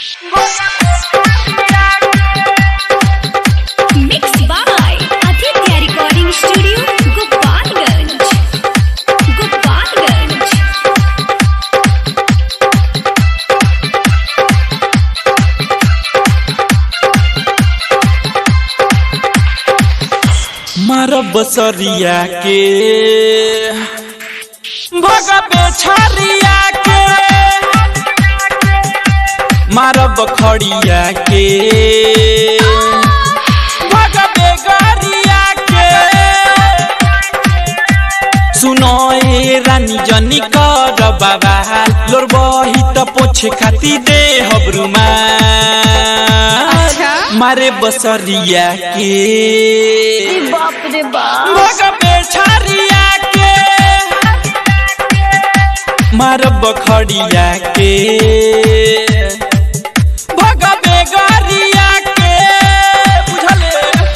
Mixed by Aditya Recording Studio, Gopalganj. Gopalganj. मारब बसरिया के भगबे छरिया के मारब खड़िया के भगबे गरिया के सुनो ए रानी जनी कर बाबा लोर बही त पोछे खाती दे हबरुमा मारे बसरिया के बाप रे बाप भगबे छरिया के मारब खड़िया के भगबे गरिया के बुझले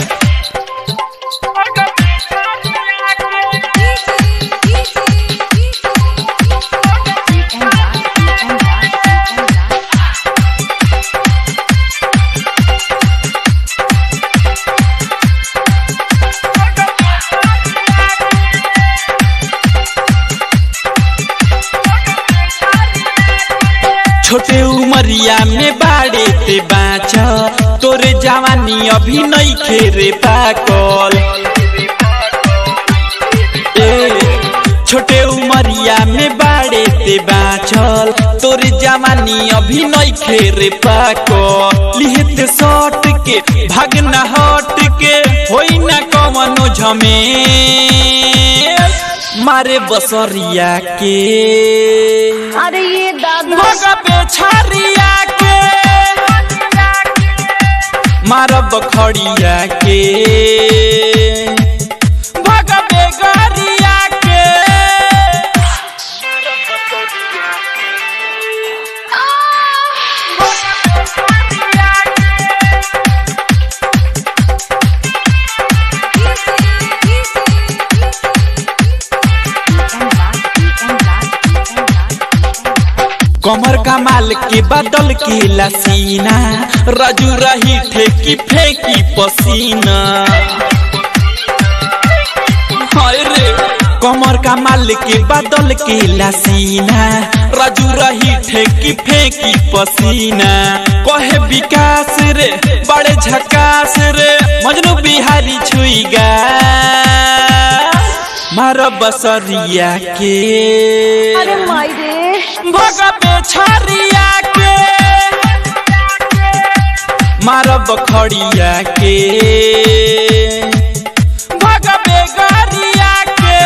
छोटे उमरिया में बाड़े ते बाँच तोरे जवानी अभी नहीं खेरे पाकल ए छोटे उमरिया में बाड़े ते बाँचल तोरे जवानी अभी नहीं खेरे पाकल लिहते सट के भागना हट के होई ना कवनो झमे मारे बसरिया के अरे ये दादा भगबे छरिया के मारब खड़िया के भगबे गरिया के कमर कमाल के बदल के लसीना रजू रही ठेकी फेंकी पसीना हाय रे कमर कमाल के बदल के लसीना रजू रही ठेकी फेंकी पसीना कहे विकास रे बड़े झकास रे मजनू बिहारी छुईगा मार बसरिया के अरे माई रे भगबे छरिया के मारब खड़िया के भगबे गरिया के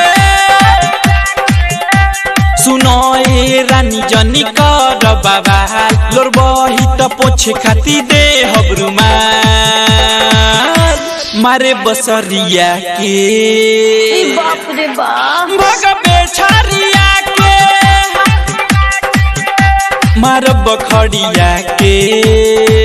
सुनो ए रानी जनी कर बाबा लोर बही त पोछे खाती दे हबरुमा मारे बसरिया के बाप रे बाप भगबे छरिया के मारब खड़िया के